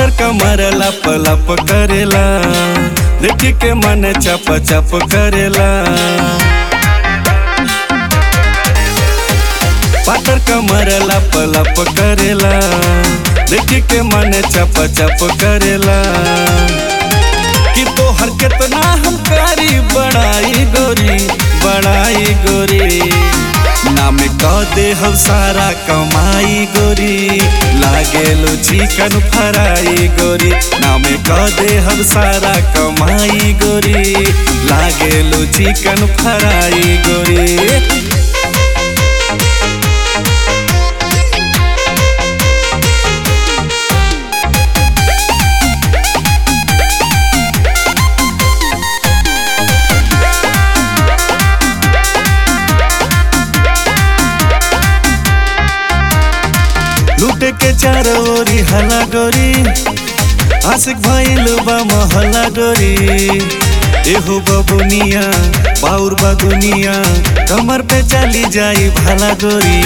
पातर कमर लप लप करेला देख के मन चप चप करेला पातर कमर लप लप करेला देख के मन चप चप करेला कि तोहर केतना हम कारी बड़ाई गोरी बड़ाई गोरी नाम कह दे हम सारा कमाई गोरी लागेलो चिकन फ्राई गोरी नाम कह दे हम सारा कमाई गोरी लागेलो चिकन फ्राई गोरी लूटे के चारों ओरी हला गोरी आशिक भइल बा महला गोरी एहो बबुनिया बाउर बा दुनिया कमर पे चली जाई भला गोरी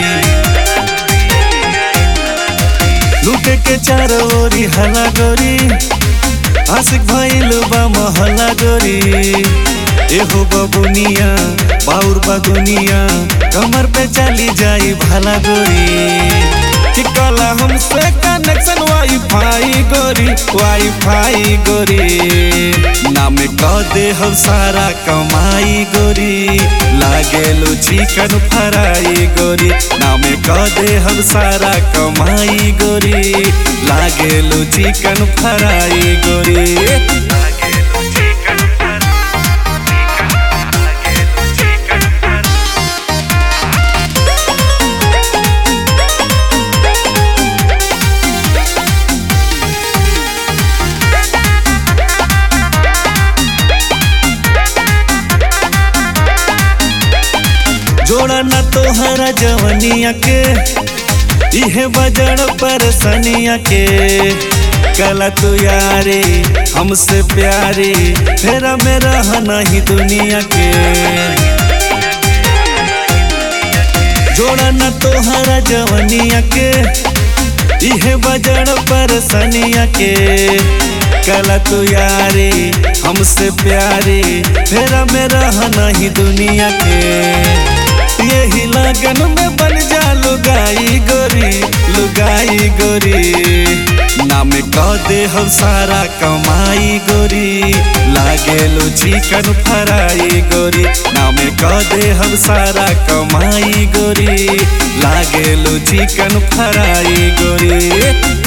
लूटे के चारों ओरी हला गोरी आशिक भइल बा महला गोरी एहो बबुनिया बाउर बा दुनिया कमर पे चली जाई भला गोरी चिकला हमसे कनेक्शन वाईफाई गोरी वाईफाई गोरी नाम कह दे हम सारा कमाई गोरी लागेलो चिकन फ्राई गोरी नाम कह दे हम सारा कमाई गोरी लागेलो चिकन फ्राई गोरी जोड़ा न तोहरा जवनिया के इहे बजड़ परसनिया के कला तू यारे हमसे प्यारे फेरा में रह नहीं दुनिया के जोड़ा न तोहरा जवनिया के इहे बजड़ परसनिया के कला तू यारे हमसे प्यारे फेरा में रह नहीं दुनिया के यही लगन में बन जा लुगाई गोरी लुगाई गोरी नाम कह दे हम सारा कमाई गोरी लागेलो चिकन फ्राई गोरी नाम कह दे हम सारा कमाई गोरी लागेलो चिकन फ्राई गोरी